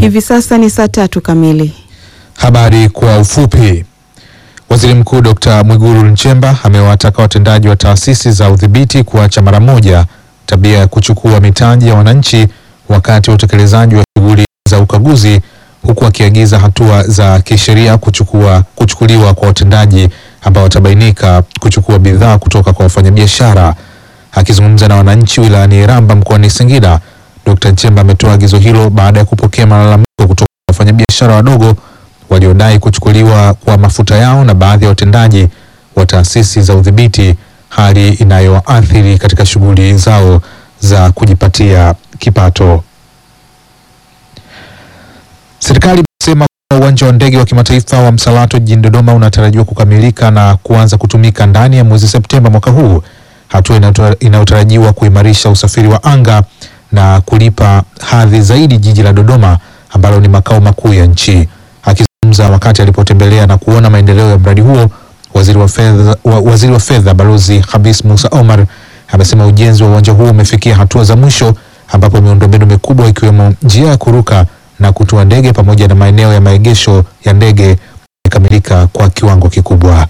Hivi sasa ni saa tatu kamili. Habari kwa ufupi. Waziri Mkuu Dr. Mwigulu Nchemba amewataka watendaji wa taasisi za udhibiti kuacha mara moja tabia ya kuchukua mitaji ya wananchi wakati wa utekelezaji wa shughuli za ukaguzi huku akiagiza hatua za kisheria kuchukua kuchukuliwa kwa watendaji ambao watabainika kuchukua bidhaa kutoka kwa wafanyabiashara. Akizungumza na wananchi wilayani Iramba mkoani Singida, Dr. Nchemba ametoa agizo hilo baada ya kupokea malalamiko kutoka kwa wafanyabiashara wadogo waliodai kuchukuliwa kwa mafuta yao na baadhi ya watendaji wa taasisi za udhibiti, hali inayoathiri katika shughuli zao za kujipatia kipato. Serikali imesema kuwa uwanja wa ndege wa kimataifa wa Msalato jijini Dodoma unatarajiwa kukamilika na kuanza kutumika ndani ya mwezi Septemba mwaka huu, hatua inayotar- inayotarajiwa kuimarisha usafiri wa anga na kulipa hadhi zaidi jiji la Dodoma ambalo ni makao makuu ya nchi. Akizungumza wakati alipotembelea na kuona maendeleo ya mradi huo, waziri wa fedha, wa, waziri wa fedha Balozi Khamis Musa Omar amesema ujenzi wa uwanja huo umefikia hatua za mwisho ambapo miundombinu mikubwa ikiwemo njia ya kuruka na kutua ndege pamoja na maeneo ya maegesho ya ndege imekamilika kwa kiwango kikubwa.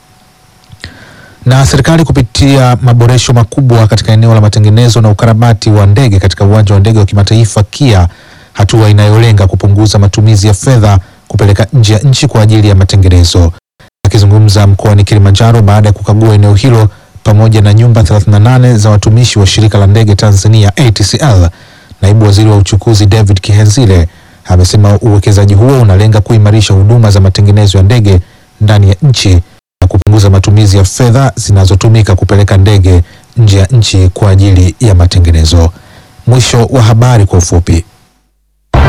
Na serikali kupitia maboresho makubwa katika eneo la matengenezo na ukarabati wa ndege katika uwanja wa ndege wa kimataifa KIA, hatua inayolenga kupunguza matumizi ya fedha kupeleka nje ya nchi kwa ajili ya matengenezo. Akizungumza mkoani Kilimanjaro baada ya kukagua eneo hilo pamoja na nyumba 38 za watumishi wa shirika la ndege Tanzania ATCL, naibu waziri wa uchukuzi David Kihenzile amesema uwekezaji huo unalenga kuimarisha huduma za matengenezo ya ndege ndani ya nchi na kupunguza matumizi ya fedha zinazotumika kupeleka ndege nje ya nchi kwa ajili ya matengenezo. Mwisho wa habari kwa ufupi.